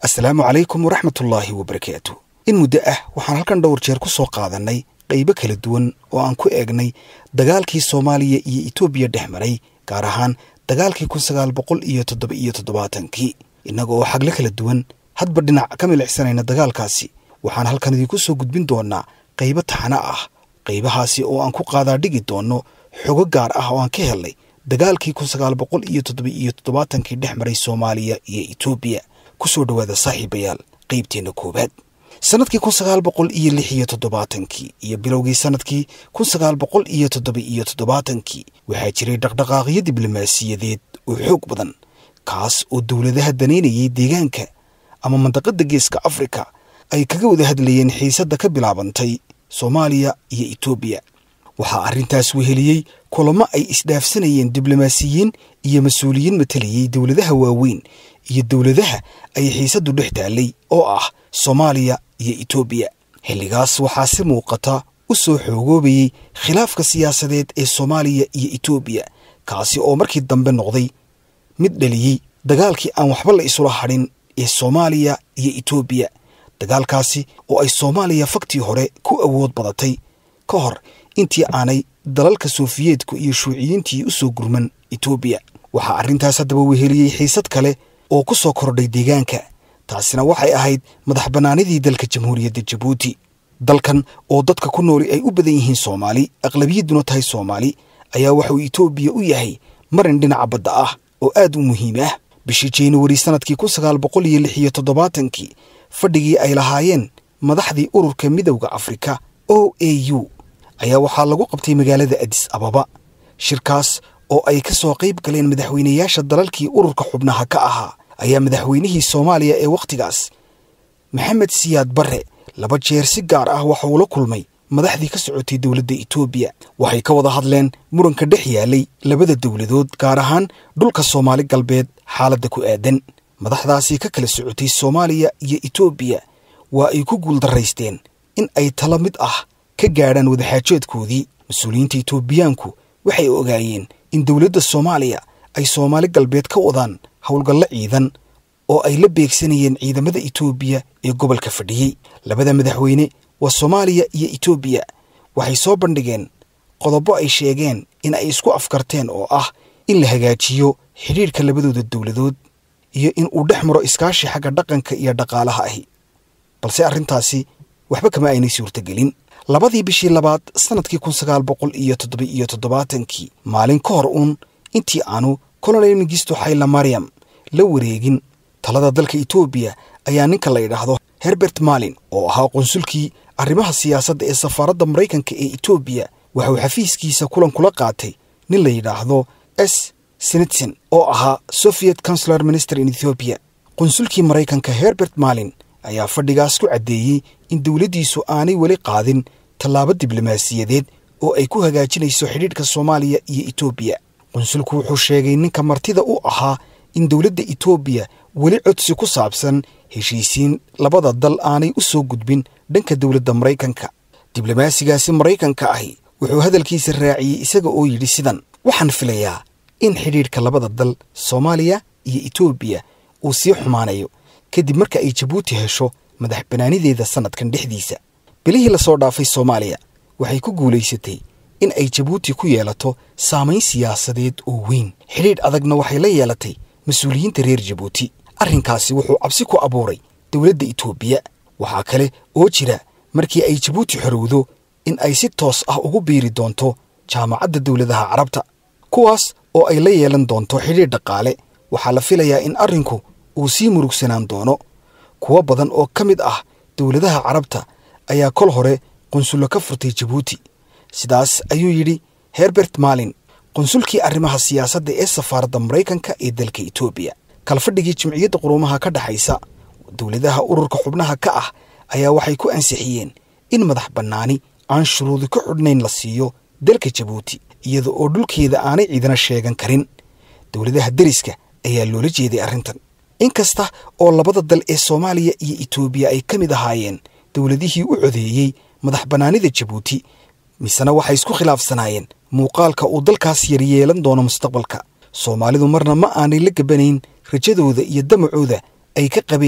asalaamu calaykum waraxmatullaahi wabarakaatu in muddo ah waxaan halkan dhowr jeer ku soo qaadannay qaybo kala duwan oo aan ku eegnay dagaalkii soomaaliya iyo etoobiya dhex maray gaar ahaan dagaalkii kun sagaal boqol iyo toddoba iyo toddobaatankii innaga oo xagle kala duwan hadba dhinac ka milicsanayna dagaalkaasi waxaan halkan idiinku soo gudbin doonnaa qaybo taxana ah qaybahaasi oo aan ku qaadaa dhigi doonno xogo gaar ah oo aan ka helnay dagaalkii kun sagaal boqol iyo toddoba iyo toddobaatankii dhex maray soomaaliya iyo etoobiya ku soo dhowaada saaxiibayaal qaybteenna koowaad sannadkii kun sagaal boqol iyo lix iyo toddobaatankii iyo bilowgii sannadkii kun sagaal boqol iyo toddoba iyo toddobaatankii waxaa jiray dhaqdhaqaaqyo diblomaasiyadeed oo xoog badan kaas oo dowladaha danaynayay deegaanka ama mandaqadda geeska afrika ay kaga wada hadlayeen xiisadda ka bilaabantay soomaaliya iyo etoobiya waxaa arrintaas weheliyey kulamo ay isdhaafsanayeen diblomaasiyiin iyo mas-uuliyiin matalayay dowladaha waaweyn iyo dowladaha ay xiisaddu dhex taallay oo ah soomaaliya iyo etoobiya xilligaas waxaa si muuqata u soo xoogoobayey khilaafka siyaasadeed ee soomaaliya iyo etoobiya kaasi oo markii dambe noqday mid dhaliyey dagaalkii aan waxba la isula hadhin ee soomaaliya iyo etoobiya dagaalkaasi oo ay soomaaliya faktii hore ku awood badatay ka hor intii aanay dalalka sofiyeedku iyo shuuciyiintii u soo gurman etoobiya waxaa arrintaas haddaba weheliyey xiisad kale oo ku soo kordhay deegaanka taasina waxay ahayd madax bannaanidii dalka jamhuuriyadda jabuuti dalkan oo dadka ku nooli ay u badan yihiin soomaali aqlabiyadduna tahay soomaali ayaa waxauu etoobiya u yahay marin dhinaca badda ah oo aad u muhiim ah bishii januari sannadkii kun sagaal boqol iyo lix iyo toddobaatankii fadhigii ay lahaayeen madaxdii ururka midowda afrika o a u ayaa waxaa lagu qabtay magaalada adis ababa shirkaas oo ay ka soo qayb galeen madaxweynayaasha dalalkii ururka xubnaha ka ahaa ayaa madaxweynihii soomaaliya ee wakhtigaas maxamed siyaad barre laba jeer si gaar ah waxa uu la kulmay madaxdii ka socotay dowladda etoobiya waxay ka wada hadleen muranka dhex yaalay labada dowladood gaar ahaan dhulka soomaali galbeed xaaladda ku aadan madaxdaasi ka kala socotay soomaaliya iyo etoobiya waa ay ku guuldarraysteen in ay tala mid ah ka gaadhaan wadaxaajoodkoodii mas-uuliyiinta etoobiyaanku waxay ogaayeen in dowladda soomaaliya ay soomaali galbeed ka wadaan howlgallo ciidan oo ay la beegsanayeen ciidamada etoobiya ee gobolka fadhiyey labada madaxweyne waa soomaaliya iyo etoobiya waxay soo bandhigeen qodobo ay sheegeen in ay isku afkarteen oo ah in la hagaajiyo xidhiidhka labadooda dowladood iyo in uu dhex maro iskaashi xagga dhaqanka iyo dhaqaalaha ahi balse arrintaasi waxba kama aynay suurtagelin labadii bishii labaad sannadkii kun sagaal boqol iyo toddoba iyo toddobaatankii maalin ka hor uun intii aanu colonel mengisto xayla mariam la wareegin talada dalka etoobiya ayaa ninka la yidhaahdo herbert malin oo ahaa qunsulkii arrimaha siyaasadda ee safaaradda maraykanka ee etoobiya waxauu xafiiskiisa kulan kula qaatay nin la yidhaahdo s senitson oo ahaa soviet consular minister in ethoobiya qunsulkii maraykanka herbert malin ayaa fadhigaas ku caddeeyey in dowladdiisu aanay weli qaadin tallaabo diblomaasiyadeed oo ay ku hagaajinayso xidhiidhka soomaaliya iyo etoobiya qunsulku wuxuu sheegay ninka martida u ahaa in dowladda etoobiya weli codsi ku saabsan heshiisiin labada dal aanay u soo gudbin dhanka dowladda maraykanka diblomaasigaasi maraykanka ahi wuxuu hadalkiisa raaciyey isaga oo yidhi sidan waxaan filayaa in xidhiidhka labada dal soomaaliya iyo etoobiya uu sii xumaanayo kadib marka ay jabuuti hesho madax bannaanideeda sannadkan dhexdiisa bilihii lasoo dhaafay soomaaliya waxay ku guulaysatay in ay jabuuti ku yeelato saamayn siyaasadeed oo weyn xidhiidh adagna waxay la yeelatay mas-uuliyiinta reer jabuuti arrinkaasi wuxuu cabsi ku abuuray dowladda etoobiya waxaa kale oo jira markii ay jabuuti xorowdo in ay si toos ah ugu biiri doonto jaamacadda dowladaha carabta kuwaas oo ay la yeelan doonto xidhiidh dhaqaale waxaa la filayaa in arrinku uu sii murugsanaan doono kuwo badan oo ka mid ah dowladaha carabta ayaa kol hore qunsullo ka furtay jabuuti sidaas ayuu yidhi herbert malin qunsulkii arrimaha siyaasadda ee safaaradda maraykanka ee dalka etoobiya kalfadhigii jimciyadda quruumaha ka dhexaysa dowladaha ururka xubnaha ka ah ayaa waxay ku ansixiyeen in madax bannaani aan shuruudi ku xidhnayn la siiyo dalka jabuuti iyada oo dhulkeeda aanay ciidana sheegan karin dowladaha deriska ayaa loola jeeday arrintan inkasta oo labada dal ee soomaaliya iyo etoobiya ay ka mid ahaayeen dowladihii u codeeyey madax bannaanida jabuuti misena waxay isku khilaafsanaayeen muuqaalka uu dalkaas yar yeelan doono mustaqbalka soomaalidu marna ma aanay la gabanayn rajadooda iyo damacooda ay ka qabeen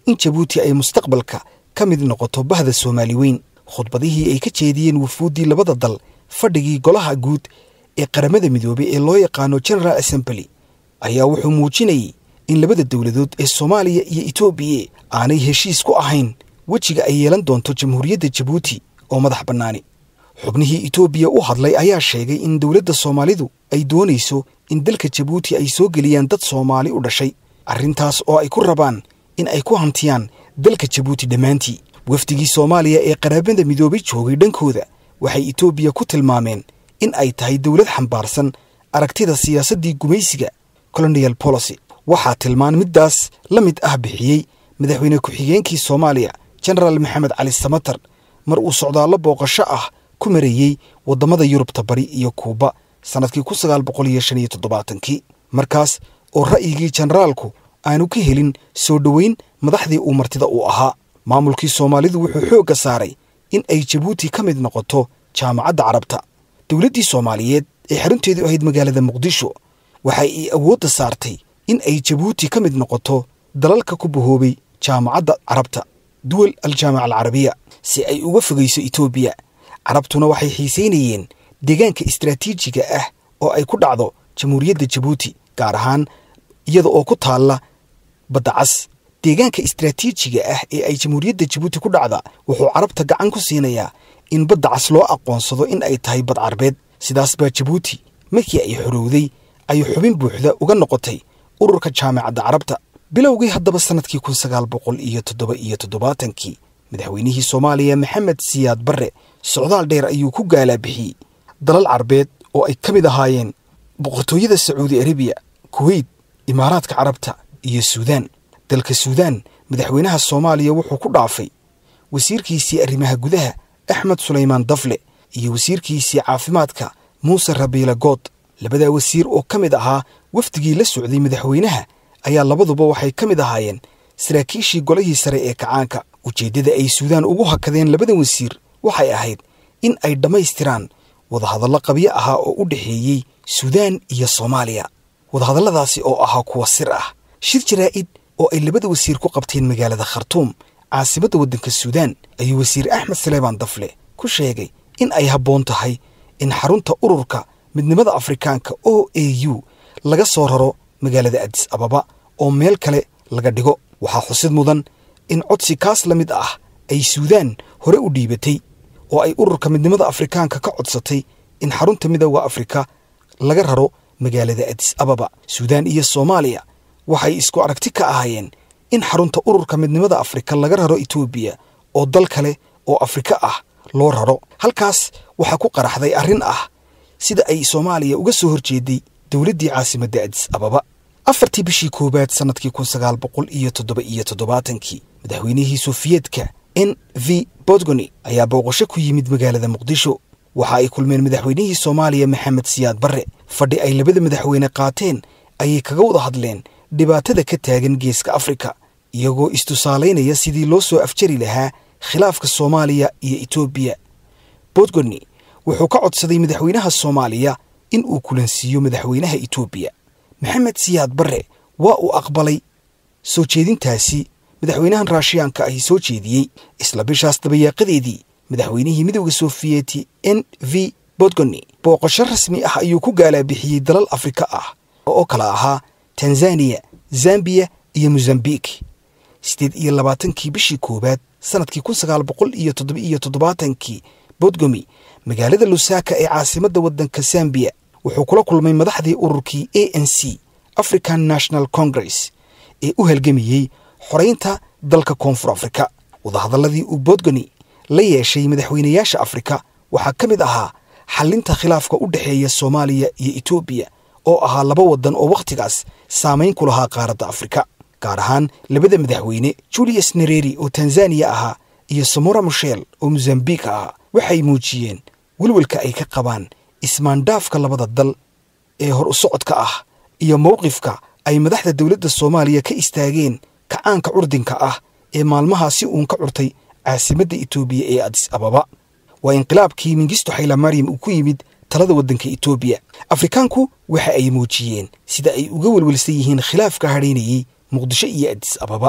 in jabuuti ay mustaqbalka ka mid noqoto bahda soomaali weyn khudbadihii ay ka jeediyeen wufuuddii labada dal fadhigii golaha guud ee qaramada midoobay ee loo yaqaano general assembly ayaa wuxuu muujinayay in labada dowladood ee soomaaliya iyo etoobiya aanay heshiis ku ahayn wejiga ay yeelan doonto jamhuuriyadda jabuuti oo madax bannaani xubnihii etoobiya u hadlay ayaa sheegay in dowladda soomaalidu ay doonayso in dalka jabuuti ay soo geliyaan dad soomaali u dhashay arrintaas oo ay ku rabaan in ay ku hantiyaan dalka jabuuti dhammaantii wafdigii soomaaliya ee qaraabada midoobay joogay dhankooda waxay etoobiya ku tilmaameen in ay tahay dowlad xambaarsan aragtida siyaasaddii gumaysiga colonial policy waxaa tilmaan middaas la mid ah bixiyey madaxweyne ku-xigeenkii soomaaliya genaraal maxamed cali samatar mar uu socdaallo booqasho ah ku marayey waddamada yurubta bari iyo kuuba sannadkii kun sagaal boqol iyo shan iyo toddobaatankii markaas oo ra'yigii generaalku aanu ka helin soo dhoweyn madaxdii uu martida uu ahaa maamulkii soomaalidu wuxuu xoogga saaray in ay jabuuti ka mid noqoto jaamacadda carabta dowladdii soomaaliyeed ee xarunteedu ahayd magaalada muqdisho waxa ay awoodda saartay in ay jabuuti ka mid noqoto dalalka ku bahoobay jaamacadda carabta duwal aljaamaca alcarabiya si ay uga fogayso etoobiya carabtuna waxay xiisaynayeen deegaanka istaraatiijiga ah oo ay ku dhacdo jamhuuriyadda jabuuti gaar ahaan iyada oo ku taalla badda cas deegaanka istaraatiijiga ah ee ay jamhuuriyadda jabuuti ku dhacda wuxuu carabta gacan ku siinayaa in badda cas loo aqoonsado in ay tahay bad carbeed sidaas baa jabuuti markii ay xorowday ay xubin buuxda uga noqotay ururka jaamacadda carabta bilowgii haddaba sannadkii kun sagaal boqol iyo toddoba iyo toddobaatankii madaxweynihii soomaaliya maxamed siyaad barre socdaal dheer ayuu ku gaalaabixiyey dalal carbeed oo ay ka mid ahaayeen boqortooyada sacuudi arabiya kuweyt imaaraadka carabta iyo suudaan dalka suudaan madaxweynaha soomaaliya wuxuu ku dhaafay wasiirkiisii arrimaha gudaha axmed sulaymaan dafle iyo wasiirkiisii caafimaadka muuse rabiila good labadaa wasiir oo ka mid ahaa wafdigii la socday madaxweynaha ayaa labaduba waxay ka mid ahaayeen saraakiishii golihii sare ee kacaanka ujeeddada ay suudaan ugu hakadeen labadan wasiir waxay ahayd in ay dhammaystiraan wadahadallo qabyo ahaa oo u dhexeeyey suudaan iyo soomaaliya wadahadalladaasi oo ahaa kuwa sir ah shir jaraa'id oo ay labada wasiir ku qabteen magaalada khartuum caasimadda waddanka suudaan ayuu wasiir axmed saleebaan dafle ku sheegay in ay habboon tahay in xarunta ururka midnimada afrikaanka o a u laga soo raro magaalada adis ababa oo meel kale laga dhigo waxaa xusid mudan in codsi kaas la mid ah ay suudaan hore u dhiibatay oo ay ururka midnimada afrikaanka ka codsatay in xarunta midooda afrika laga raro magaalada adis ababa suudaan iyo soomaaliya waxay isku aragti ka ahaayeen in xarunta ururka midnimada afrika laga raro etoobiya oo dal kale oo afrika ah loo raro halkaas waxaa ku qaraxday arrin ah sida ay soomaaliya uga soo horjeeday dowladdii caasimadda adis ababa afartii bishii koowaad sannadkii kun sagaal boqol iyo toddoba iyo toddobaatankii madaxweynihii sofiyeetka n v bodgoni ayaa booqasho ku yimid magaalada muqdisho waxa ay kulmeen madaxweynihii soomaaliya maxamed siyaad barre fadhi ay labada madaxweyne qaateen ayay kaga wada hadleen dhibaatada ka taagan geeska afrika iyagoo istusaalaynaya sidii loo soo afjari lahaa khilaafka soomaaliya iyo etoobiya bodgoni wuxuu ka codsaday madaxweynaha soomaaliya in uu kulansiiyo madaxweynaha etoobiya maxamed siyaad barre waa uu aqbalay soo jeedintaasi madaxweynahan raashiyaanka ahi soo jeediyey isla bishaas dabayaaqadeedii madaxweynihii midowda sofiyeeti n v bodgoni booqasho rasmi ah ayuu ku gaalaabixiyey dalal afrika ah oo kala ahaa tanzaniya zambiya iyo mozambik siddeed iyo labaatankii bishii koowaad sannadkii kun sagaal boqol iyo toddoba iyo toddobaatankii bodgomi magaalada lusaka ee caasimadda waddanka zambiya wuxuu kula kulmay madaxdii ururkii a n c african national congress ee u halgamayey xoraynta dalka koonfur afrika wadahadalladii uu bodgoni la yeeshay madaxweynayaasha afrika waxaa ka mid ahaa xallinta khilaafka u dhexeeya soomaaliya iyo etoobiya oo ahaa laba waddan oo wakhtigaas saamayn ku lahaa qaaradda afrika gaar ahaan labada madaxweyne julius nereri oo tanzaniya ahaa iyo samora mushel oo mozambik ahaa waxay muujiyeen welwelka ay ka qabaan ismaandhaafka labada dal ee hor u socodka ah iyo mowqifka ay madaxda dowladda soomaaliya ka istaageen kacaanka curdinka ah ee maalmahaasi uun ka curtay caasimadda etoobiya ee adis ababa waa inqilaabkii mingisto xaylamariyam uu ku yimid talada waddanka etoobiya afrikaanku waxa ay muujiyeen sida ay uga welwelsan yihiin khilaafka hadhaynayey muqdisho iyo adis ababa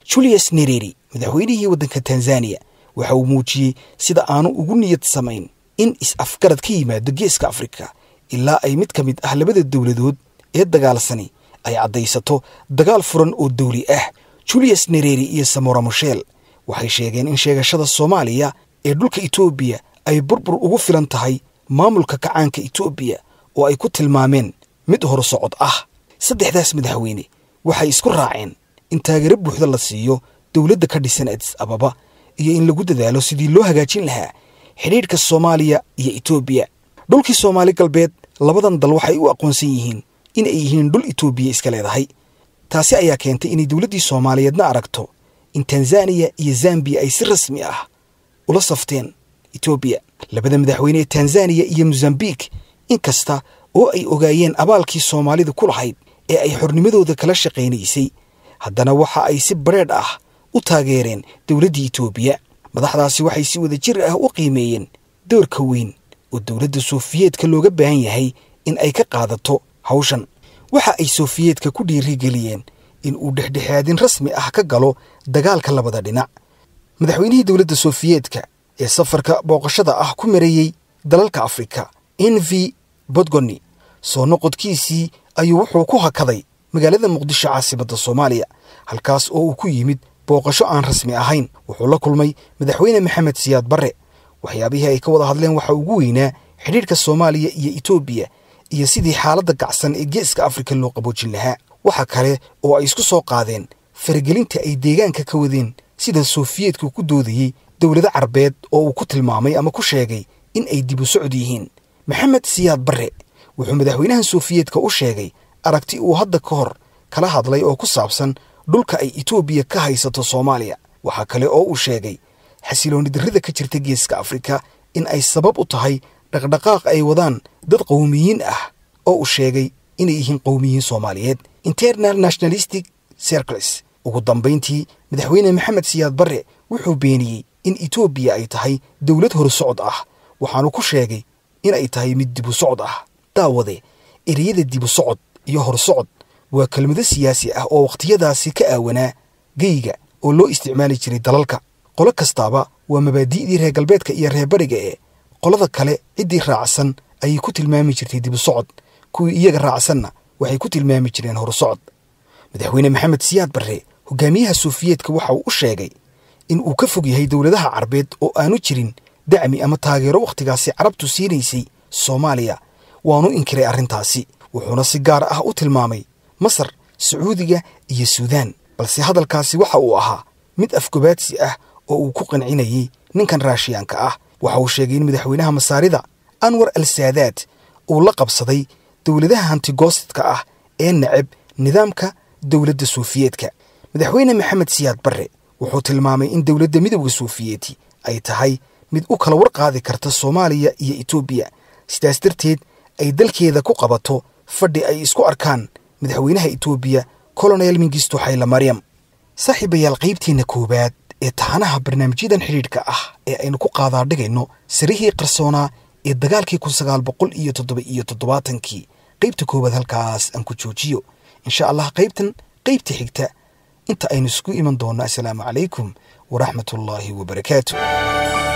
julius nereri madaxweynihii waddanka tanzaniya waxa uu muujiyey sida aanu ugu niyad samayn in is-afgarad ka yimaado geeska afrika ilaa ay mid ka mid ah labada dowladood ee dagaalsani ay caddaysato dagaal furan oo dawli ah julius nereri iyo samora moshel waxay sheegeen in sheegashada soomaaliya ee dhulka etoobiya ay burbur ugu filan tahay maamulka kacaanka etoobiya oo ay ku tilmaameen mid horsocod ah saddexdaas madaxweyne waxay isku raaceen in taageero buuxda la siiyo dowladda ka dhisan adis ababa iyo in lagu dadaalo sidii loo hagaajin lahaa xidhiidhka soomaaliya iyo etoobiya dhulkii soomaali galbeed labadan dal waxay u aqoonsan yihiin in ay yihiin dhul etoobiya iska leedahay taasi ayaa keentay inay dowladdii soomaaliyeedna aragto in tanzaniya iyo zambiya ay si rasmi ah ula safteen etoobiya labada madaxweyne ee tanzaniya iyo mosambik in kasta oo ay ogaayeen abaalkii soomaalida ku lahayd ee ay xornimadooda kala shaqaynaysay haddana waxa ay si bareedh ah u taageereen dowladdii etoobiya madaxdaasi waxay si wada jir ah u qiimeeyeen doorka weyn oo dowladda soofiyeedka looga baahan yahay in ay ka qaadato hawshan waxa ay soofiyeedka ku dhiirigeliyeen in uu dhexdhexaadin rasmi ah ka galo dagaalka labada dhinac madaxweynihii dowladda soofiyeedka ee safarka booqashada ah ku mareeyey dalalka afrika envi bodgoni soo noqodkiisii ayuu wuxuu ku hakaday magaalada muqdisho caasimadda soomaaliya halkaas oo uu ku yimid booqasho aan rasmi ahayn wuxuu la kulmay madaxweyne maxamed siyaad barre waxyaabihii ay ka wada hadleen waxaa ugu weynaa xidhiidhka soomaaliya iyo etoobiya iyo sidii xaaladda gacsan ee geeska afrika loo qaboojin lahaa waxa kale oo ay isku soo qaadeen faragelinta ay deegaanka ka wadeen sida soofiyeedku ku doodayey dowlado carbeed oo uu ku tilmaamay ama ku sheegay in ay dib u socod yihiin maxamed siyaad barre wuxuu madaxweynaha soofiyeedka u sheegay aragti uu hadda ka hor kala hadlay oo ku saabsan dhulka ay etoobiya ka haysato soomaaliya waxaa kale oo uu sheegay xasilooni darrida ka jirta geeska afrika in ay sabab u tahay dhaqdhaqaaq ay wadaan dad qowmiyiin ah oo uu sheegay inay yihiin qowmiyiin soomaaliyeed internal nationalistic circles ugu dambayntii madaxweyne maxamed siyaad barre wuxuu beeniyey in etoobiya ay tahay dowlad horsocod ah waxaanu ku sheegay in ay tahay mid dibu socod ah daawade ereyada dibu socod iyo horsocod waa kelmado siyaasi ah oo wakhtiyadaasi ka aawanaa geyga oo loo isticmaali jiray dalalka qolo kastaaba waa mabaadi'dii reer galbeedka iyo reer bariga ee qolada kale ciddii raacsan ayay ku tilmaami jirtay dibu socod kuwii iyaga raacsanna waxay ku tilmaami jireen horsocod madaxweyne maxamed siyaad barre hogaamiyaha soofiyeedka waxa uu u sheegay in uu ka fog yahay dowladaha carbeed oo aanu jirin dacmi ama taageero wakhtigaasi carabtu siinaysay soomaaliya waanu inkiray arrintaasi wuxuuna si gaar ah u tilmaamay masar sacuudiga iyo suudaan balse hadalkaasi waxa uu ahaa mid afgobaadsi ah oo uu ku qancinayey ninkan raashiyaanka ah waxa uu sheegay in madaxweynaha masaarida anwar al saadaad uu la qabsaday dowladaha hantigoostadka ah ee neceb nidaamka dowladda soofiyeedka madaxweyne maxamed siyaad barre wuxuu tilmaamay in dowladda midowda soofiyeeti ay tahay mid u kala warqaadi karta soomaaliya iyo etoobiya sidaas darteed ay dalkeeda ku qabato fadhi ay isku arkaan madaxweynaha etoobiya colonel mingisto xayla maryam saaxiibayaal qaybteenna koowaad ee taxanaha barnaamijyadan xidhiidhka ah ee aynu ku qaadaadhigayno sarihii qarsoonaa ee dagaalkii kun sagaal boqol iyo toddoba iyo toddobaatankii qaybta koowaad halkaas aan ku joojiyo insha allah qaybtan qaybta xigta inta aynu isku iman doonno assalaamu calaykum waraxmatullaahi wabarakaatu